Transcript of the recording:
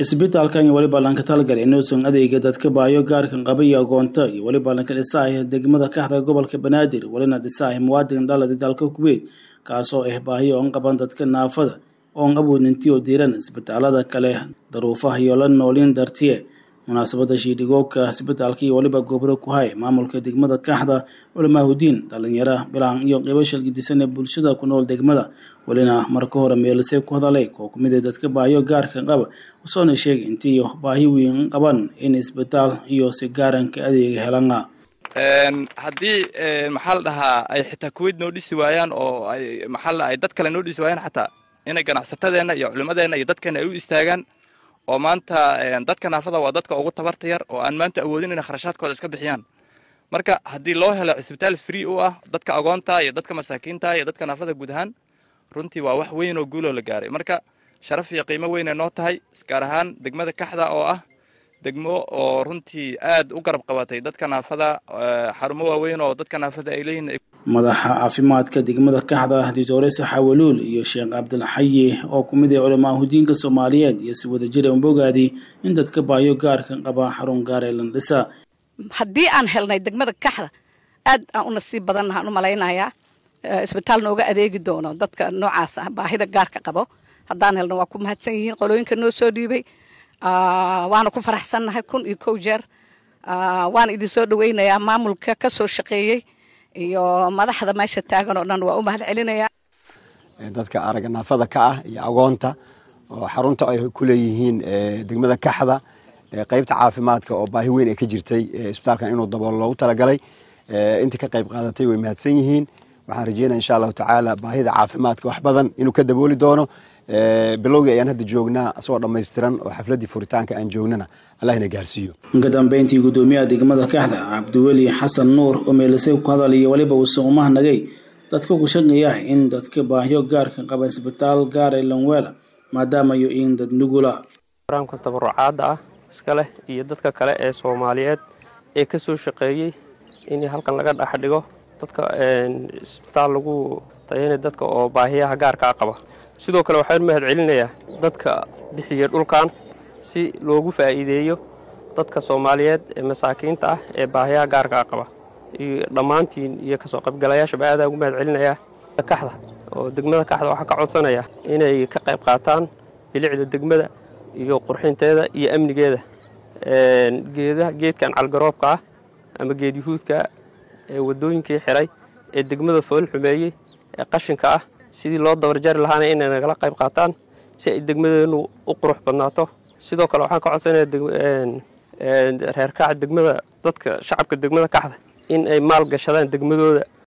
isbitaalkan iyo weliba lanka talgal inuusan adeega dadka baayo gaarkan qaba iyo agoonta iyo weliba lanka dhisaaya degmada kaxda gobolka banaadir welina dhisaaya muwaadin dhaladi dalka kuweyt kaasoo ah baahiyo oon qaban dadka naafada oon awoodinti oo diiran isbitaalada kale daruufaha iyo la noolin dartiye munaasabada shiidhigoobka isbitaalka iyo weliba gobro ku hay maamulka degmada kaxda culamaahudiin dhalinyara bilaan iyo qeybo shalgidisan ee bulshada ku nool degmada welina marka hore meelisay ku hadalay koo kumid ee dadka baahiyo gaarka qaba usoona sheegay intii baahi weyn qaban in isbitaal iyo si gaaranka adeega helana haddii maxaa la dhahaa ay xitaa kuweyt noo dhisi waayaan oo ay maxaa la ay dad kale noo dhisi waayaan xataa inay ganacsatadeenna iyo culimadeenna iyo dadkeena ay u istaagaan oo maanta dadka naafada waa dadka ugu tabarta yar oo aan maanta awoodin inay kharashaadkooda iska bixiyaan marka haddii loo helo cisbitaal free u ah dadka agoonta iyo dadka masaakiinta iyo dadka naafada guud ahaan runtii waa wax weyn oo guuloo la gaaray marka sharaf iyo qiimo weynay noo tahay gaar ahaan degmada kaxda oo ah degmo oo runtii aad u garab qabatay dadka naafada xarumo waaweyn oo dadka naafada ay leeyihin madaxa caafimaadka degmada kaxda doctore saxawaluul iyo sheekh cabdilxayi oo ku mid ah culamaahudiinka soomaaliyeed iyo si wadajir an bogaadi in dadka baayo gaarka qaba xarun gaar ee landhisa haddii aan helnay degmada kaxda aad aan u nasiib badan waxaan u malaynayaa isbitaal nooga adeegi doono dadka noocaas ah baahida gaarka qabo haddaan helno waa ku mahadsan yihiin qolooyinka noo soo dhiibay waana ku faraxsannahay kun iyo kow jeer waana idin soo dhaweynayaa maamulka ka soo shaqeeyey iyo madaxda meesha taagan oo dhan waa u mahad celinayaa dadka aragga naafada ka ah iyo agoonta oo xarunta ay ku leeyihiin degmada kaxda qeybta caafimaadka oo baahi weyn ay ka jirtay isbitaalkan inuu daboolo loogu talagalay intii ka qayb qaadatay way mahadsan yihiin waxaan rajeynaya insha allahu tacaala baahida caafimaadka wax badan inuu ka dabooli doono bilowgii ayaan hadda joognaa asagoo dhammaystiran oo xafladdii furitaanka aan joognana allah ina gaarsiiyo inka dambeyntii guddoomiyaha degmada kaxda cabdiweli xasan nuur oo meelisay ku hadal iyo weliba uusan umahnagay dadka ku shaqeeya in dadka baahiyo gaarka qaba isbitaal gaar ee lanweela maadaama iyo in dad nugula barnaamka tabarucaadda ah iska leh iyo dadka kale ee soomaaliyeed ee ka soo shaqeeyey in halkan laga dhex dhigo dadka isbitaal lagu tayanay dadka oo baahiyaha gaarkaa qaba sidoo kale waxaan mahad celinayaa dadka bixiya dhulkan si loogu faa'iideeyo dadka soomaaliyeed ee masaakiinta ah ee baahiyaha gaarkaa qaba iyo dhammaantiin iyo kasoo qaybgalayaashaba aadaan ugu mahad celinayaa kaxda oo degmada kaxda waxaa ka codsanaya inay ka qayb qaataan bilicda degmada iyo qurxinteeda iyo amnigeeda geedaha geedkan calgaroobka ah ama geed yuhuudka ee waddooyinkii xiray ee degmada fool xumeeyey ee qashinka ah sidii loo dabarjari lahaana inay nagala qayb qaataan si ay degmadeennu u qurux badnaato sidoo kale waxaan ka codsanaya reer kaca degmada dadka shacabka degmada kaxda in ay maal gashadaan degmadooda